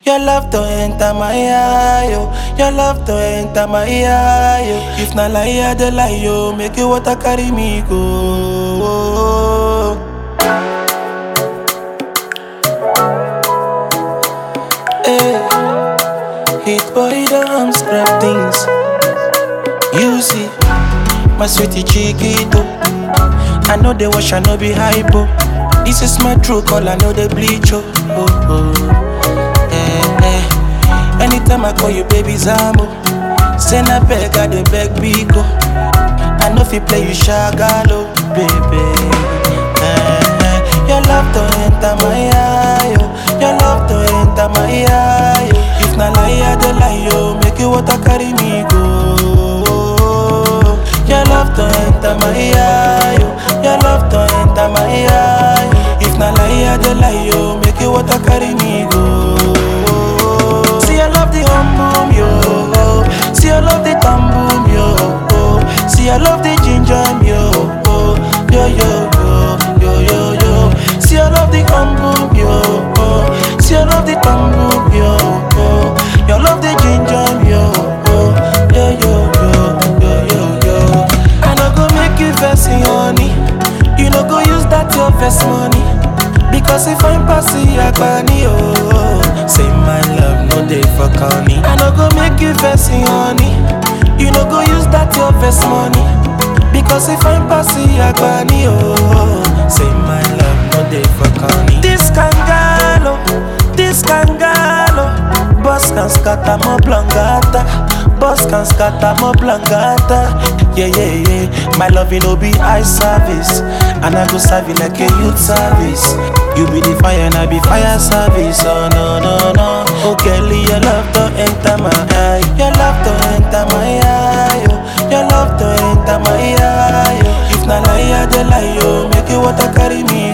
Your love to enter my eye, yo. Your love to enter my eye, yo. If na lie, I dey lie, yo. Make you water carry me go. Hey, hit boy don't scrap things. You see, my sweetie chiquito. I know they wash, I know be hypo. This is my true call, I know they bleach, oh. oh, oh. Eh, eh. Anytime I call you, baby Zambo. Send a beg, I dey beg Biko. I know if you play, you shagalo, baby. Eh, eh. Your love to enter my eye, yo. Your love to enter my eye, yo. If na lie, I dey lie, yo. Make you water carry me go. Your love to enter my eye, yo. Your love to enter my eye. If na lie, I dey lie, yo. Make you water carry me go. See, I love the hum boom, yo. See, I love the thumb boom, yo. See, I love the ginger, yo. Yo, yo, yo, yo, yo, yo. See, I love the hum boom, yo. See, I love the thumb boom, yo. You love the ginger, yo. Yo, yo, yo, yo, yo, yo. I no go make you vex, honey. You no go use that your vex money. Because if I'm passing Agbani, oh Say my love, no day for corny I no go make you vex, honey You no go use that your vex money Because if I'm passing Agbani, oh Say my love, no day for corny This kangalo, this kangalo Boss can scatter mo blangata Boss can scatter mo blangata Yeah, yeah, yeah My love, you know, be eye service And I go serve you like a youth service You be the fire and I be fire service Oh, no, no, no Oh, Kelly, your love to enter my eye Your love to enter my eye oh. Your love to enter my eye oh. If na lie, I dey lie, yo Make you water carry me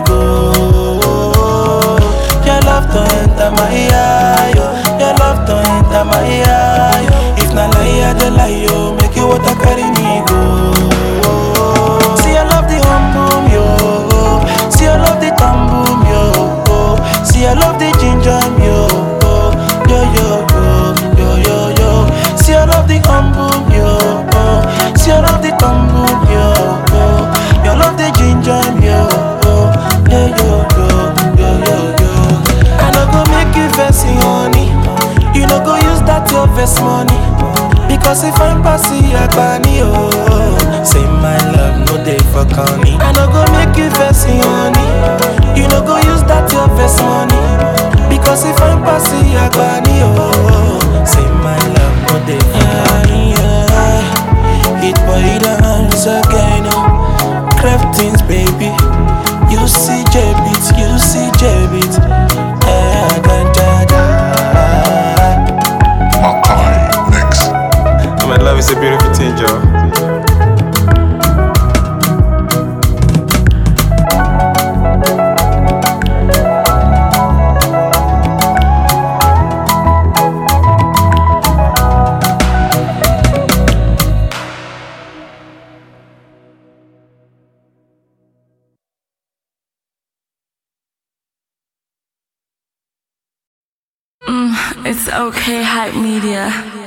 go Your love to enter my eye oh. Your love to enter my eye oh. If na lie, I dey lie, yo Make you water carry me go See, I love the hum boom, yo See, I love the thumb boom, yo See, I love the ginger, yo Yo, yo, yo, yo, yo, yo See, I love the hum boom, yo See, I love the thumb boom, yo You love the ginger, yo Yo, yo, yo, yo, yo, yo I no go make you vex, honey You no go use that your vex money Because if I'm passing Agbani, oh Say my love, no day for corny I no go make you vex, honey You no go use that your vex money Because if I'm passing Agbani, oh Say my love, no day for corny yeah. Hit boy dance again, oh Craftings, baby You see J-Beat, you see J-Beat Eh, da, da, da. Makai Mix. My love is a beautiful thing, Joe. It's okay, hype media.